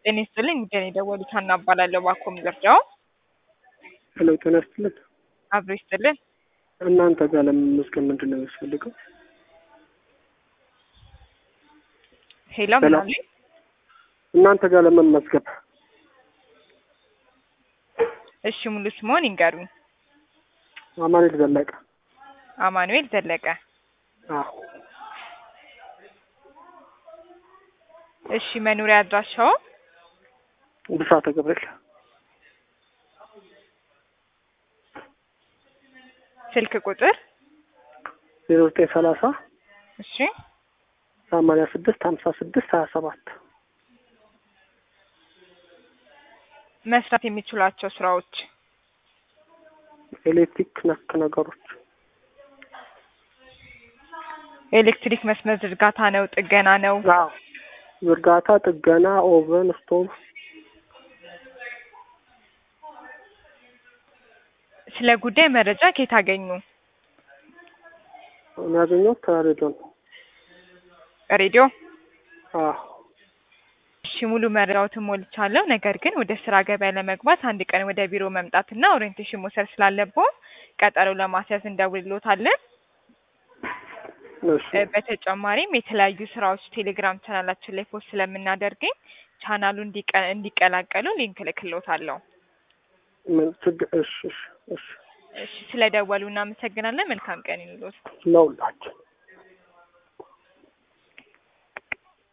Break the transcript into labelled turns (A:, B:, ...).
A: ጤና ይስጥልኝ ጉዳይ ነው የደወሉት ሀና እባላለሁ ባኮም ልርዳው
B: ሄሎ ጤና ይስጥልን።
A: አብሮ ይስጥልን
B: እናንተ ጋር ለመመዝገብ ምንድን ነው የሚያስፈልገው?
A: ሄሎ
B: ሄሎ።
A: ምናምን
B: እናንተ ጋር ለመመዝገብ
A: እሺ ሙሉ ስምዎን ይንገሩኝ
B: አማኑኤል ዘለቀ።
A: አማኑኤል ዘለቀ
B: አዎ
A: እሺ መኖሪያ አድራሻው
B: ብስራተ ገብርኤል
A: ስልክ ቁጥር
B: ዜሮ ዘጠኝ ሰላሳ
A: እሺ
B: ሰማንያ ስድስት ሀምሳ ስድስት ሀያ ሰባት
A: መስራት የሚችሏቸው ስራዎች
B: ኤሌክትሪክ ነክ ነገሮች
A: ኤሌክትሪክ መስመር ዝርጋታ ነው ጥገና ነው
B: አዎ ዝርጋታ፣ ጥገና፣ ኦቨን፣ ስቶቭ
A: ስለ ጉዳይ መረጃ ከየት አገኙ
B: የሚያገኘው ከሬዲዮ ነው።
A: ሬዲዮ
B: አዎ
A: እሺ ሙሉ መረጃዎትን ሞልቻለሁ። ነገር ግን ወደ ስራ ገበያ ለመግባት አንድ ቀን ወደ ቢሮ መምጣትና ኦሪየንቴሽን መውሰድ ስላለብዎ ቀጠሮ ለማስያዝ እንደውልሎታለን።
B: እሺ
A: እ በተጨማሪም የተለያዩ ስራዎች ቴሌግራም ቻናላችን ላይ ፖስት ስለምናደርገኝ ቻናሉ እንዲቀ- እንዲቀላቀሉ ሊንክ እልክልዎታለሁ።
B: ምን ችግር እሺ እሺ እሺ
A: እሺ ስለደወሉ እናመሰግናለን። መልካም ቀን ይሁንልዎት።
B: ለሁላችን